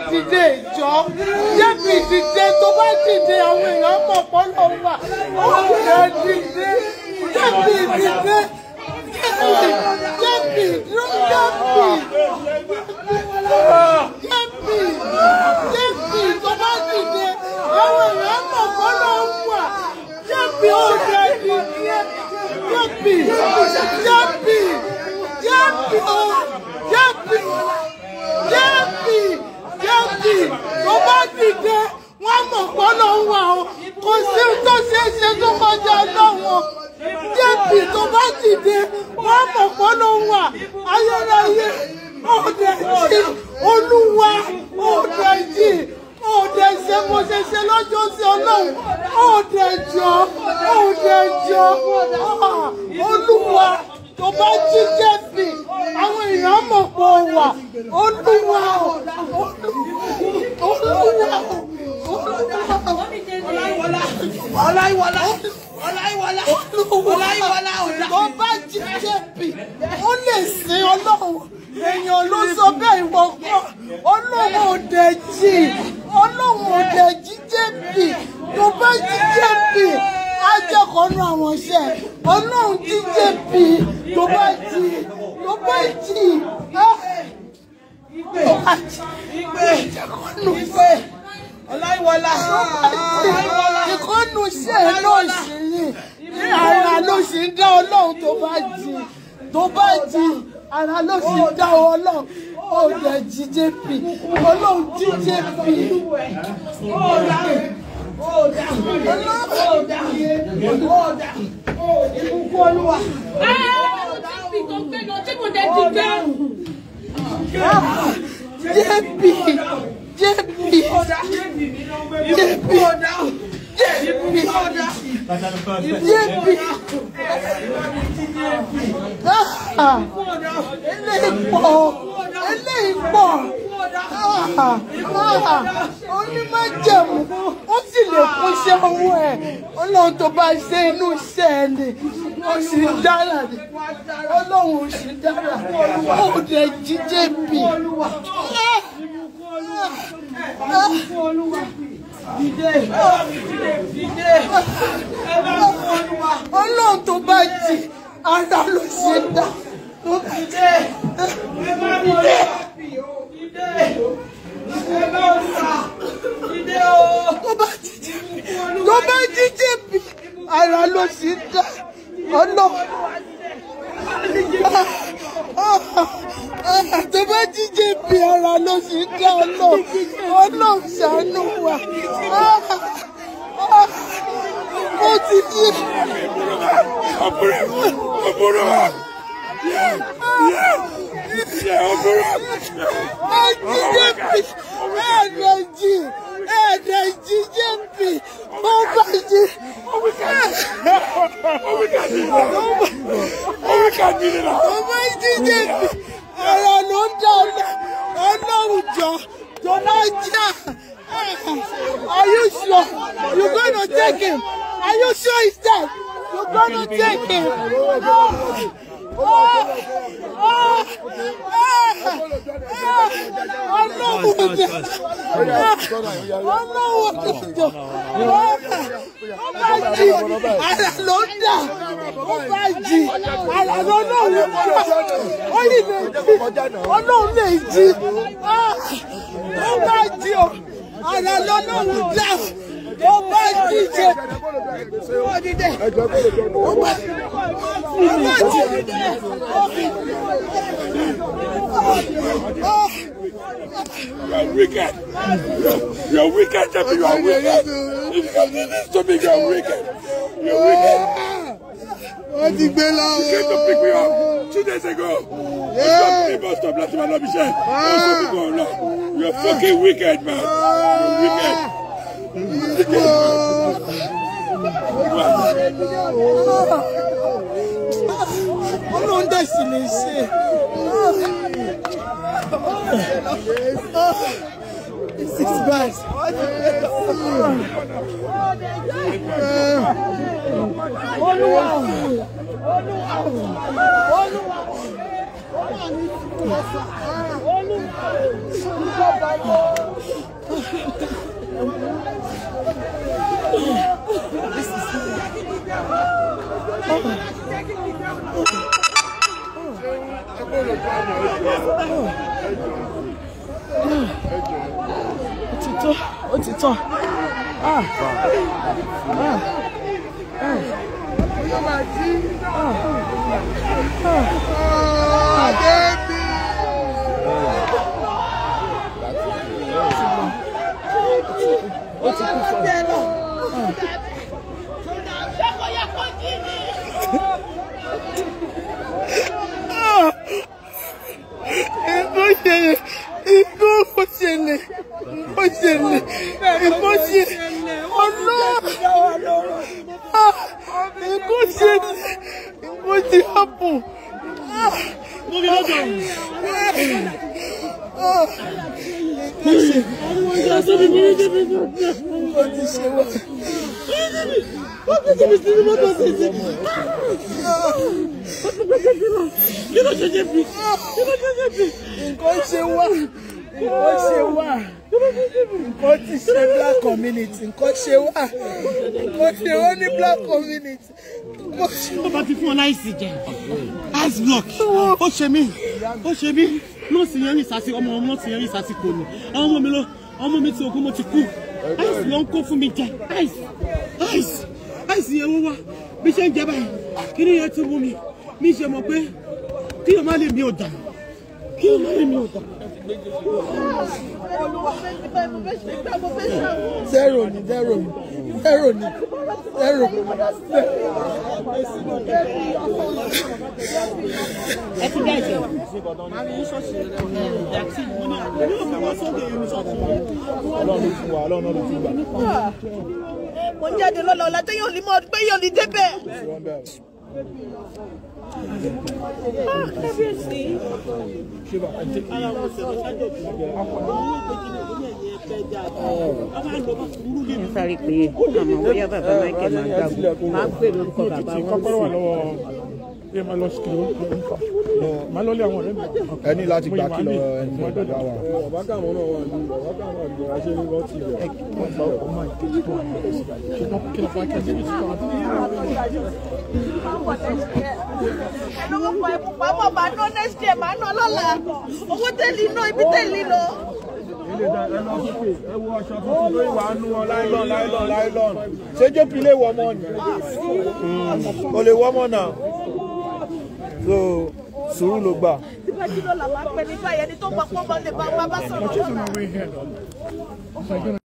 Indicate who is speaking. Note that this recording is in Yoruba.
Speaker 1: dìde ìjọ jẹ́bi dìde tó bá dìde àwọn èèyàn mọ̀ pọ́ lọ wà ó lè dìde jẹ́bi dìde jẹ́bi dúró jẹ́bi jẹ́bi jẹ́bi tó bá dìde àwọn èèyàn mọ̀ pọ́ lọ wà jẹ́bi ó lè dìde jẹ́bi jẹ́bi jẹ́bi ó jẹ́bi jẹ́bi jẹ́bi tó bá dìde wọ́n mọ̀ pọ́ lọ wà o kò sí tó ṣeé ṣe tó kọjá lọ́wọ́ jẹ́bi tó bá dìde wọ́n mọ̀ pọ́ lọ wà ayérayé òde jí olúwa òde jí òde ṣe mo ṣe ṣe lọ́jọ́ sí ọlọ́run òde jọ òde jọ ah, olúwa tó bá jí jẹ́bi àwọn èèyàn mọ̀ pọ̀ wà olúwa o, olúwa o, olúwa o.
Speaker 2: ọláyíwọlá ọláyíwọlá ọláyíwọlá ọ̀dà.
Speaker 1: tó bá jí jẹ́bi ó lè sin ọlọ́run èèyàn ló sọ bẹ́ẹ̀ ìwọ kọ́ ọlọ́run òde jí ọlọ́run òde jí jẹ́bi tó bá jí jẹ́bi ajẹ́kọ̀ọ́nù àwọn iṣẹ́ ọlọ́run jí jẹ́bi tó bá jí tó bá jí ah, tó bá jí ajẹ́kọ̀ọ́nù iṣẹ́
Speaker 2: ọláyíwọlá
Speaker 1: ìkọ́nù iṣẹ́ náà sì ni ní ara ló sì ń dá ọlọ́run tó bá jí tó bá jí ara ló sì ń dá ọlọ́run ó dẹ̀ jí jp ọlọ́run jí jp
Speaker 2: ìbùkún olúwa.
Speaker 1: jp jp jp Ah, eléyìí pọ̀ eléyìí pọ̀ Ah, ah, onímọ̀jẹ̀mú ó sì lè kún iṣẹ́ owó ẹ̀ ọlọ́run tó bá ṣe inú iṣẹ́ ẹ̀ ni ó sì ń dára ni ọlọ́run ò sì dára ó dẹ̀ jíjẹ́ bì. ọlọ́run tó bá jí ara ló ṣe dá. tó bá jíjẹ́ tó bá jíjẹ́ bí ara ló ṣe dá ọlọ́run. tó bá jíjẹ́ bí ara ló ṣe dá ọlọ́run ọlọ́run ṣàánú wa. ó ti yé. Ẹ̀ẹ́dẹ̀jì ẹ̀ẹ́dẹ̀jì jẹ́bi ọba jí. Ọba jí jẹ́bi ẹ̀rọ ló ń dá ọlọ́run jọ jọlá jà. Are you sure you gonna take him? Are you sure he's dead? You gonna take him? Oh, oh, oh, ara ló ń dà ó bá jì ara ló náà lè kọ́ ó lè lè jí ọlọ́run lè jí ó bá jì ó ara ló náà lè dà ó bá jì jẹ ó dídẹ ó bá ó bá jì
Speaker 3: You are wicked. You are wicked, Jeffy. You are wicked. If you come to this to me, you are wicked. You are wicked.
Speaker 2: wọ́n ti gbé lọ.
Speaker 3: You came to pick me up two days ago. You stopped me, bus stop, láti máa lọ bí iṣẹ́. Ó sọ fún mi lọ. You are fucking wicked, man. You are wicked.
Speaker 1: ọlọ́run dẹ̀ sì lè ṣe. This is bad. Olúwa o. Olúwa o. Olúwa o. Olúwa o. ó ti tó ó ti tán. Ah. Ah. Ah. ó ti kú fún Nǹkan ṣẹlẹ̀, nǹkan ṣẹlẹ̀, nǹkan ṣẹlẹ̀, nǹkan ṣẹlẹ̀, ọlọ́run, Ah, nǹkan ṣẹlẹ̀, nǹkan ti happen. Ah, ah, nǹkan ṣẹlẹ̀, nǹkan ti ṣe wá. nǹkan ṣe wá nǹkan ṣe wá nǹkan ti ṣe black community nǹkan ṣe wá nǹkan ṣe wá ní black community nǹkan ṣe
Speaker 4: tó bá ti fún ọ láìsí jẹ ice block ó ṣe mí ó ṣe mí nọ́ọ̀sì yẹn rìn sásì ọmọ nọ́ọ̀sì yẹn rìn sásì kò ní àwọn ọmọ mi ló ọmọ mi ti òkú mo ti kú ice ló ń kó fún mi jẹ ice ice ice yẹn wó wá bí ṣe ń jẹ báyìí kí ni yẹn ti mú mi mi ṣe mọ̀ pé kí o má lè mi ò dà kí o má lè mi ò dà.
Speaker 1: zero ni zero ni zero ni zero.
Speaker 4: ẹ ti dá ìjẹ. màá ní ṣọ́ọ̀ṣì rẹ̀ ẹ̀ tí mo ní àwọn yóò fi wọ́n sóde ìrìn ṣọ́ọ̀ṣì rẹ̀.
Speaker 2: mo ń jáde lọ́la ọ̀la tó yóò ní mọ́ pé yóò ní débẹ̀.
Speaker 5: ń sáré pé àmọ́ bóyá bàbá michael máa gbàgbọ́ máa pè lórúkọ bàbá wọn
Speaker 3: kọ́kọ́rọ́ wà
Speaker 5: sí
Speaker 3: lọ́wọ́ ẹ máa lọ sí kìlọ̀ máa lọ lé àwọn ọ̀rẹ́ mi.
Speaker 6: ẹ ní láti gbà kí lọ ẹni tó bá wà.
Speaker 3: bàbá káwọn náà wà ní bàbá káwọn àgbẹ̀ àṣẹ ní wọ́n ti rẹ̀. ṣùgbọ́n kí ló fà kí ẹ ṣe kí
Speaker 2: lówó pa ẹ̀kú pamọ́ bá ná next year máa ná lọ́la owó tẹ̀lé ná ibi tẹ̀lé lọ.
Speaker 6: ẹ wo aṣọ tuntun lórí wàá nú wọn láìlọ́n láìlọ́n láìlọ́n ṣé jp lè wọ ọmọ ni o lè wọ ọmọ náà so sùúrù ló gbà.
Speaker 2: tí bá jí lọ́la máa pẹ́ nígbà yẹn ni tó gbọ́ pọ́ bá lè bá bá sọ̀rọ̀ lọ́la.